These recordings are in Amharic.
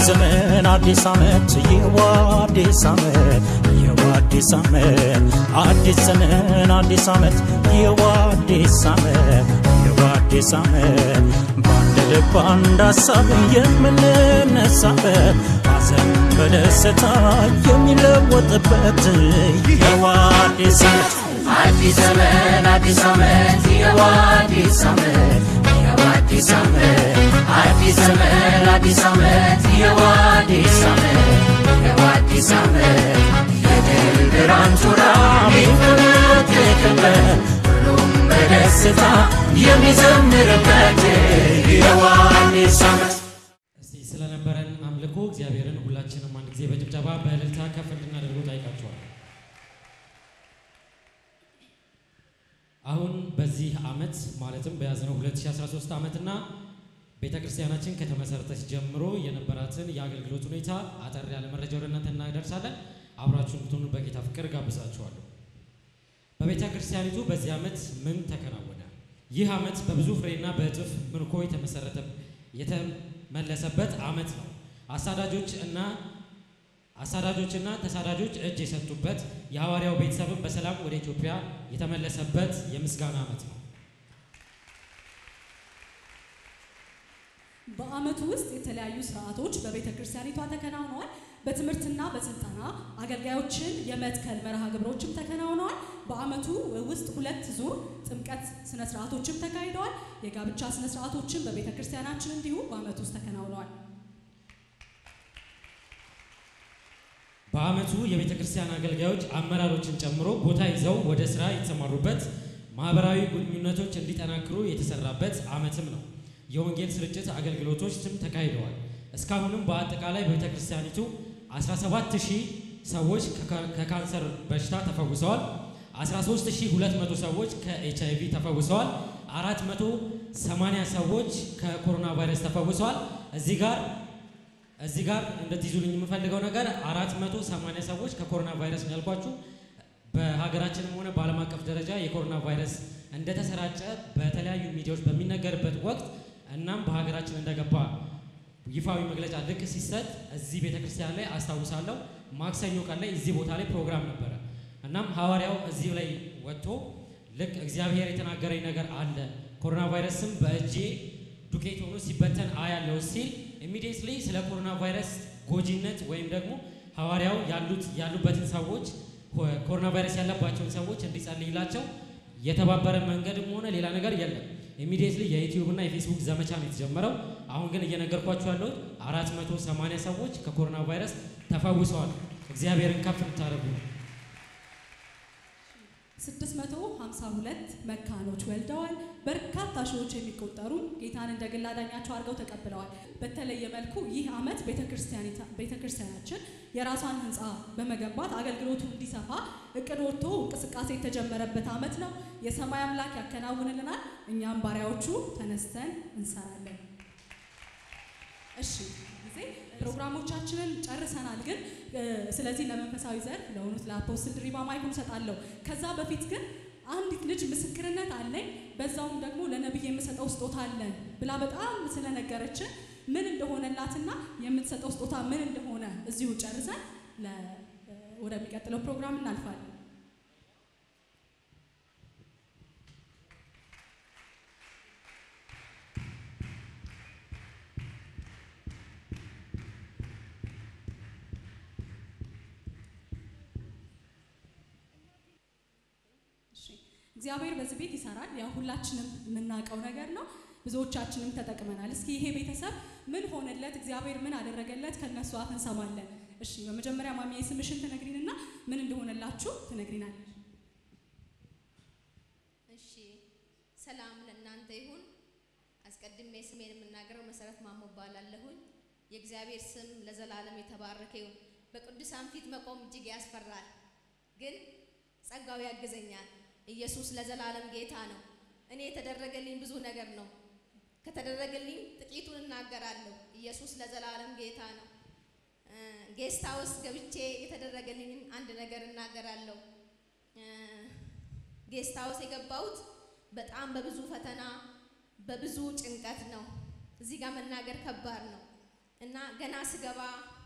ዘመን አዲስ ዓመት ይህዋ አዲስ ዓመት ይህዋ አዲስ ዓመት አዲስ ዘመን አዲስ ዓመት ይህዋ አዲስ ዓመት ይህዋ አዲስ ዓመት በአንድ ልብ አንድ ሀሳብ የምንነሳበት ሐዘን በደስታ የሚለወጥበት ይህዋ አዲስ ዓመት አዲስ ዘመን አዲስ ዓመት ይኸው አዲስ ዓመት ይኸው አዲስ ዓመት አዲስ ዘመን አዲስ ዓመት ይኸው አዲስ ዓመት ይኸው አዲስ ዓመት የድል ብርሃን ጮራ የሚፈነጥቅበት ሁሉም በደስታ የሚዘምርበት ይኸው አዲስ ዓመት እስቲ ስለነበረን አምልኮ እግዚአብሔርን ሁላችንም አንድ ጊዜ በጭብጨባ በእልልታ ከፍ እንድናደርገው ጠይቃችኋል። አሁን በዚህ ዓመት ማለትም በያዝነው 2013 ዓመትና ቤተ ክርስቲያናችን ከተመሰረተች ጀምሮ የነበራትን የአገልግሎት ሁኔታ አጠር ያለ መረጃ ወደ እናንተ እናደርሳለን። አብራችሁን ብትሆኑ በጌታ ፍቅር ጋብዛችኋለሁ። በቤተ ክርስቲያኒቱ በዚህ ዓመት ምን ተከናወነ? ይህ ዓመት በብዙ ፍሬና በእጥፍ ምርኮ የተመሰረተ የተመለሰበት ዓመት ነው። አሳዳጆች እና አሳዳጆችና ተሳዳጆች እጅ የሰጡበት የሐዋርያው ቤተሰብን በሰላም ወደ ኢትዮጵያ የተመለሰበት የምስጋና ዓመት ነው። በዓመቱ ውስጥ የተለያዩ ስርዓቶች በቤተ ክርስቲያኒቷ ተከናውነዋል። በትምህርትና በስልጠና አገልጋዮችን የመትከል መርሃ ግብሮችም ተከናውነዋል። በዓመቱ ውስጥ ሁለት ዙር ጥምቀት ስነ ስርዓቶችም ተካሂደዋል። የጋብቻ ስነ ስርዓቶችም በቤተ ክርስቲያናችን እንዲሁ በዓመቱ ውስጥ ተከናውነዋል። በዓመቱ የቤተ ክርስቲያን አገልጋዮች አመራሮችን ጨምሮ ቦታ ይዘው ወደ ስራ የተሰማሩበት ማህበራዊ ግንኙነቶች እንዲጠናክሩ የተሰራበት ዓመትም ነው። የወንጌል ስርጭት አገልግሎቶችም ተካሂደዋል። እስካሁንም በአጠቃላይ በቤተ ክርስቲያኒቱ 17000 ሰዎች ከካ- ከካንሰር በሽታ ተፈውሰዋል። 13200 ሰዎች ከኤች አይቪ ተፈውሰዋል። 480 ሰዎች ከኮሮና ቫይረስ ተፈውሰዋል። እዚህ ጋር እዚህ ጋር እንድትይዙልኝ የምፈልገው ነገር 480 ሰዎች ከኮሮና ቫይረስ ነው ያልኳችሁ። በሀገራችንም ሆነ በዓለም አቀፍ ደረጃ የኮሮና ቫይረስ እንደተሰራጨ በተለያዩ ሚዲያዎች በሚነገርበት ወቅት እናም በሀገራችን እንደገባ ይፋዊ መግለጫ ልክ ሲሰጥ እዚህ ቤተክርስቲያን ላይ አስታውሳለሁ። ማክሰኞ ቀን ላይ እዚህ ቦታ ላይ ፕሮግራም ነበረ። እናም ሐዋርያው እዚህ ላይ ወጥቶ ልክ እግዚአብሔር የተናገረኝ ነገር አለ ኮሮና ቫይረስም በእጄ ዱቄት ሆኖ ሲበተን አያለው ሲል ኢሚዲየትሊ ስለ ኮሮና ቫይረስ ጎጂነት ወይም ደግሞ ሐዋርያው ያሉት ያሉበትን ሰዎች ኮሮና ቫይረስ ያለባቸውን ሰዎች እንዲጸልይላቸው የተባበረ መንገድም ሆነ ሌላ ነገር የለም። ኢሚዲየትሊ የዩቲዩብ እና የፌስቡክ ዘመቻ ነው የተጀመረው። አሁን ግን እየነገርኳችሁ ያለሁት አራት መቶ ሰማንያ ሰዎች ከኮሮና ቫይረስ ተፈውሰዋል። እግዚአብሔርን ከፍ እንድታደርጉ ነው። 652 መካኖች ወልደዋል። በርካታ ሺዎች የሚቆጠሩ ጌታን እንደ ግል አዳኛቸው አድርገው ተቀብለዋል። በተለየ መልኩ ይህ ዓመት ቤተክርስቲያናችን የራሷን ህንፃ በመገንባት አገልግሎቱ እንዲሰፋ እቅድ ወጥቶ እንቅስቃሴ የተጀመረበት ዓመት ነው። የሰማይ አምላክ ያከናውንልናል። እኛም ባሪያዎቹ ተነስተን እንሰራለን። እሺ ጊዜ ፕሮግራሞቻችንን ጨርሰናል። ግን እ፣ ስለዚህ ለመንፈሳዊ ዘርፍ ለሆኑት ለአፖስትል ድሪባ ማይኩን እሰጣለሁ። ከዛ በፊት ግን አንዲት ልጅ ምስክርነት አለኝ በዛውም ደግሞ ለነብይ የምሰጠው ስጦታ አለ ብላ በጣም ስለነገረችን ምን እንደሆነላትና የምትሰጠው ስጦታ ምን እንደሆነ እዚሁ ጨርሰን ለ- ወደሚቀጥለው ፕሮግራም እናልፋለን። እሺ፣ እግዚአብሔር በዚህ ቤት ይሰራል። ያው ሁላችንም የምናውቀው ነገር ነው። ብዙዎቻችንም ተጠቅመናል። እስኪ ይሄ ቤተሰብ ምን ሆነለት፣ እግዚአብሔር ምን አደረገለት ከነሱ አፍ እንሰማለን። እሺ፣ በመጀመሪያ ማሚዬ ስምሽን ትነግሪንና ምን እንደሆነላችሁ ትነግሪናለሽ። እሺ ሰላም ለእናንተ ይሁን። አስቀድሜ ስሜን የምናገረው መሰረት ማሞ እባላለሁኝ። የእግዚአብሔር ስም ለዘላለም የተባረከ ይሁን። በቅዱሳን ፊት መቆም እጅግ ያስፈራል፣ ግን ጸጋው ያግዘኛል። ኢየሱስ ለዘላለም ጌታ ነው። እኔ የተደረገልኝ ብዙ ነገር ነው። ከተደረገልኝ ጥቂቱን እናገራለሁ። ኢየሱስ ለዘላለም ጌታ ነው። ጌስት ሃውስ ገብቼ የተደረገልኝን አንድ ነገር እናገራለሁ። ጌስት ሃውስ የገባሁት በጣም በብዙ ፈተና በብዙ ጭንቀት ነው። እዚህ ጋር መናገር ከባድ ነው። እና ገና ስገባ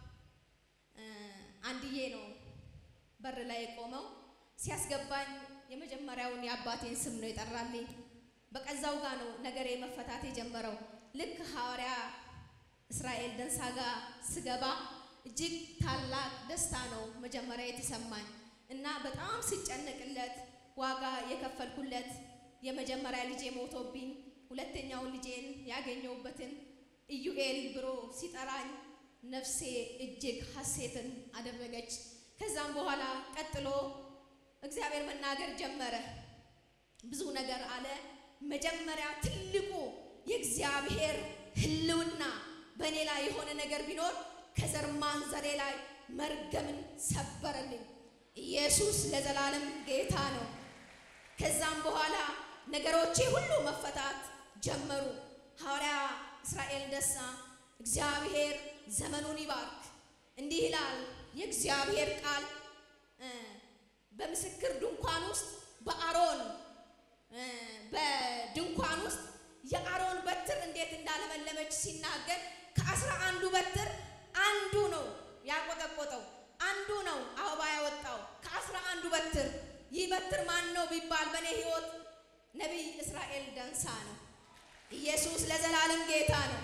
እ፣ አንድዬ ነው በር ላይ የቆመው። ሲያስገባኝ የመጀመሪያውን የአባቴን ስም ነው የጠራልኝ። በቀዛው ጋር ነው ነገሬ መፈታት የጀመረው። ልክ ሐዋርያ እስራኤል ደንሳ ጋር ስገባ እጅግ ታላቅ ደስታ ነው መጀመሪያ የተሰማኝ እና በጣም ስጨነቅለት ዋጋ የከፈልኩለት የመጀመሪያ ልጄ ሞቶብኝ ሁለተኛውን ልጄን ያገኘሁበትን ኢዩኤል ብሎ ሲጠራኝ ነፍሴ እጅግ ሐሴትን አደረገች። ከዛም በኋላ ቀጥሎ እግዚአብሔር መናገር ጀመረ። ብዙ ነገር አለ። መጀመሪያ ትልቁ የእግዚአብሔር ሕልውና በእኔ ላይ የሆነ ነገር ቢኖር ከዘር ማንዘሬ ላይ መርገምን ሰበረልኝ። ኢየሱስ ለዘላለም ጌታ ነው። ከዛም በኋላ ነገሮቼ ሁሉ መፈታት ጀመሩ። ሐዋርያ እስራኤል ደሳ እግዚአብሔር ዘመኑን ይባርክ እንዲህ ይላል የእግዚአብሔር ቃል እ፣ በምስክር ድንኳን ውስጥ በአሮን እ፣ በድንኳን ውስጥ የአሮን በትር እንዴት እንዳለመለመች ሲናገር ከአስራ አንዱ በትር አንዱ ነው ያቆጠቆጠው፣ አንዱ ነው አበባ ያወጣው ከአስራ አንዱ በትር። ይህ በትር ማን ነው ቢባል በእኔ ህይወት ነቢይ እስራኤል ደንሳ ነው። ኢየሱስ ለዘላለም ጌታ ነው።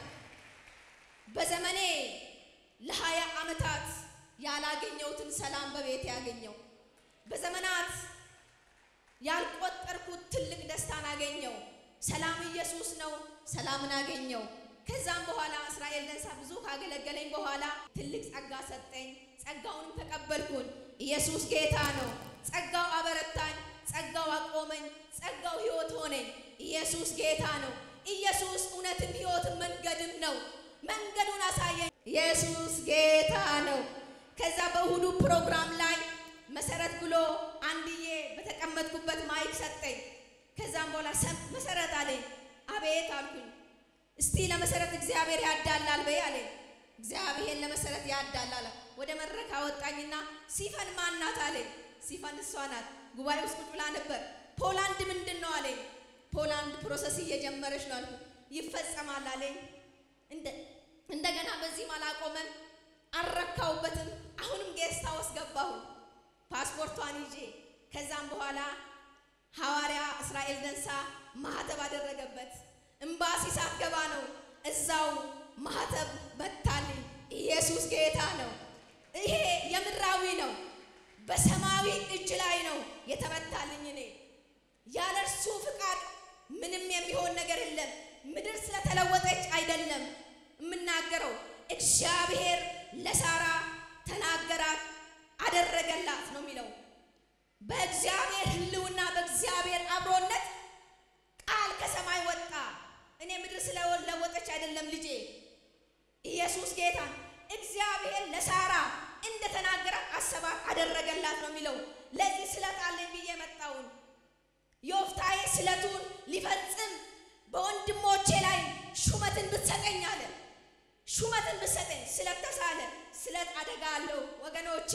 በዘመኔ ለሀያ ዓመታት ያላገኘሁትን ሰላም በቤት ያገኘው በዘመናት ያልቆጠርኩት ትልቅ ደስታን አገኘው። ሰላም ኢየሱስ ነው። ሰላምን አገኘው። ከዛም በኋላ እስራኤል ደንሳ ብዙ ካገለገለኝ በኋላ ትልቅ ጸጋ ሰጠኝ። ጸጋውንም ተቀበልኩን። ኢየሱስ ጌታ ነው። ጸጋው አበረታኝ፣ ጸጋው አቆመኝ፣ ጸጋው ሕይወት ሆነኝ። ኢየሱስ ጌታ ነው። ኢየሱስ እውነትም ሕይወትም መንገድም ነው። መንገዱን አሳየኝ። ኢየሱስ ጌታ ነው። ከዛ በእሁዱ ፕሮግራም ላይ መሰረት ብሎ አንድዬ በተቀመጥኩበት ማይክ ሰጠኝ። ከዛም በኋላ ሰም- መሰረት አለኝ። አቤት አልኩኝ። እስቲ ለመሰረት እግዚአብሔር ያዳላል በይ አለኝ። እግዚአብሔር ለመሰረት ያዳላል። ወደ መድረክ አወጣኝና ሲፈን ማናት አለኝ። ሲፈን እሷ ናት። ጉባኤ ውስጥ ቁጭ ብላ ነበር። ፖላንድ ምንድን ነው አለኝ። ፖላንድ ፕሮሰስ እየጀመረች ነው አልኩ። ይፈጸማል አለኝ። እንደ- እንደገና በዚህም አላቆመም፣ አልረካውበትም። አሁንም ጌስት ሃውስ ገባሁ ፓስፖርቷን ይዤ። ከዛም በኋላ ሐዋርያ እስራኤል ደንሳ ማህተብ አደረገበት። እምባሲ ሳትገባ ነው እዛው ማህተብ መታልኝ። ኢየሱስ ጌታ ነው። ይሄ የምድራዊ ነው፣ በሰማያዊ እጅ ላይ ነው የተመታልኝ። እኔ ያለ እርሱ ፍቃድ ምንም የሚሆን ነገር የለም። ምድር ስለተለወጠች አይደለም የምናገረው። እግዚአብሔር ለሳራ ተናገራት፣ አደረገላት ነው የሚለው። በእግዚአብሔር ሕልውና በእግዚአብሔር አብሮነት ቃል ከሰማይ ወጣ። እኔ ምድር ስለለወጠች አይደለም ልጄ። ኢየሱስ ጌታ እግዚአብሔር ለሳራ እንደተናገራት አሰባት፣ አደረገላት ነው የሚለው። ለዚህ ስለት አለኝ ብዬ መጣውን ዮፍታሔ ስለቱን ሊፈጽም በወንድሞቼ ላይ ሹመትን ብትሰጠኝ አለ። ሹመትን ብትሰጠኝ ስለት ተሳለ። ስለት አደጋ አለው ወገኖቼ።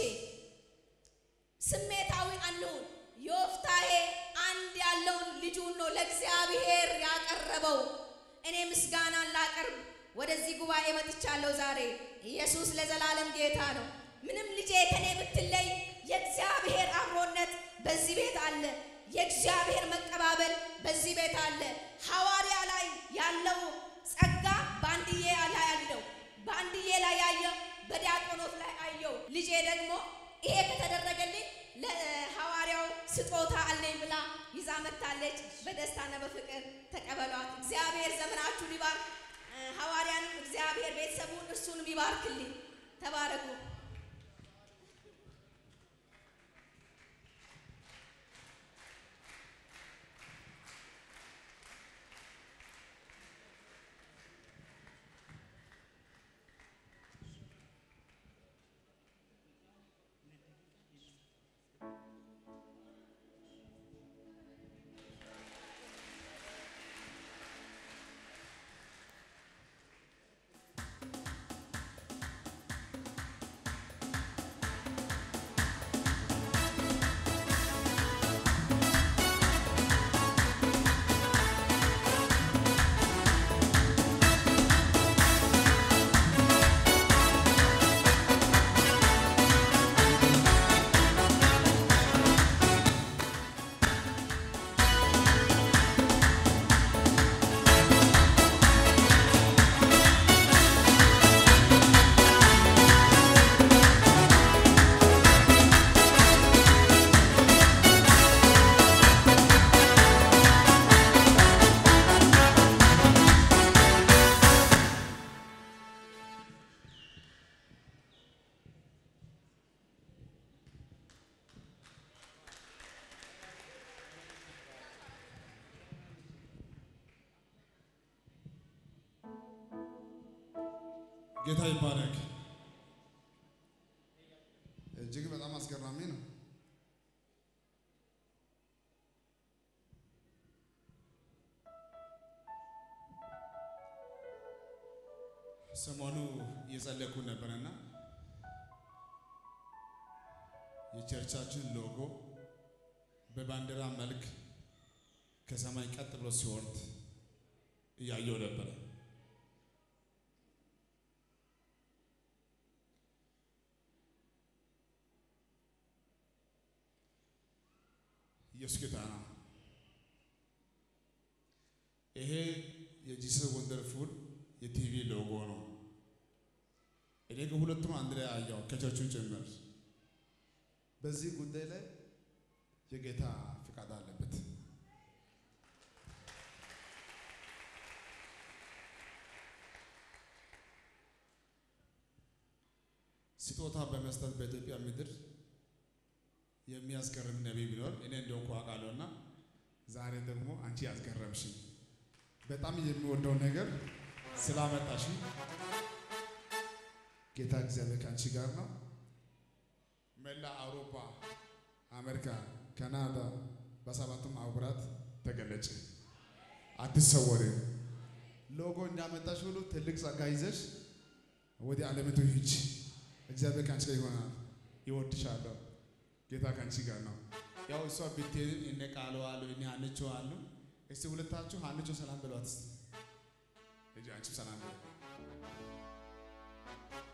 ስሜታዊ አንሁን። ዮፍታሔ አንድ ያለውን ልጁን ነው ለእግዚአብሔር ያቀረበው። እኔ ምስጋናን ላቀርብ ወደዚህ ጉባኤ መጥቻለሁ ዛሬ። ኢየሱስ ለዘላለም ጌታ ነው። ምንም ልጄ ከኔ ብትለይ የእግዚአብሔር አብሮነት በዚህ ቤት አለ። የእግዚአብሔር መቀባበል በዚህ ቤት አለ። ሐዋርያ ላይ ያለው ጸጋ በአንድዬ ላይ አለው። በአንድዬ ላይ ያየው በዲያቆኖት ላይ አየው። ልጄ ደግሞ ይሄ ከተደረገልኝ ለሐዋርያው ስጦታ አለኝ ብላ ይዛ መታለች። በደስታና በፍቅር ተቀበሏት። እግዚአብሔር ዘመናችሁን ይባርክ። ሐዋርያንም እግዚአብሔር ቤተሰቡን እርሱንም ይባርክልኝ። ተባረኩ። ጌታ ይባረክ። እጅግ በጣም አስገራሚ ነው። ሰሞኑ እየጸለይኩ ነበርና የቸርቻችን ሎጎ በባንዲራ መልክ ከሰማይ ቀጥ ብሎ ሲወርድ እያየው ነበረ። ኢየሱስ ጌታ ነው። ይሄ የጂሰስ ወንደርፉል የቲቪ ሎጎ ነው። እኔ ግን ሁለቱም አንድ ላይ አየው ከቸርቹን ጭምር። በዚህ ጉዳይ ላይ የጌታ ፍቃድ አለበት። ስጦታ በመስጠት በኢትዮጵያ ምድር የሚያስገርም ነቢይ ቢኖር እኔ እንደሆንኩ አውቃለሁና ዛሬ ደግሞ አንቺ ያስገረምሽኝ በጣም የሚወደው ነገር ስላመጣሽ ጌታ እግዚአብሔር ከአንቺ ጋር ነው። መላ አውሮፓ፣ አሜሪካ፣ ካናዳ በሰባቱም አህጉራት ተገለጭ። አትሰወሪ። ሎጎ እንዳመጣሽ ሁሉ ትልቅ ጸጋ ይዘሽ ወደ ዓለምቱ ሂጂ። እግዚአብሔር ከአንቺ ጋር ይሆናል። ይወድሻለሁ። ጌታ ከአንቺ ጋር ነው። ያው እሷ ብትሄድን እነ ቃሉ አሉ እነ ሀንቾ አሉ። እስቲ ሁለታችሁ ሀንቾ ሰላም በሏት። እስቲ ልጅ አንቺም ሰላም በሏት።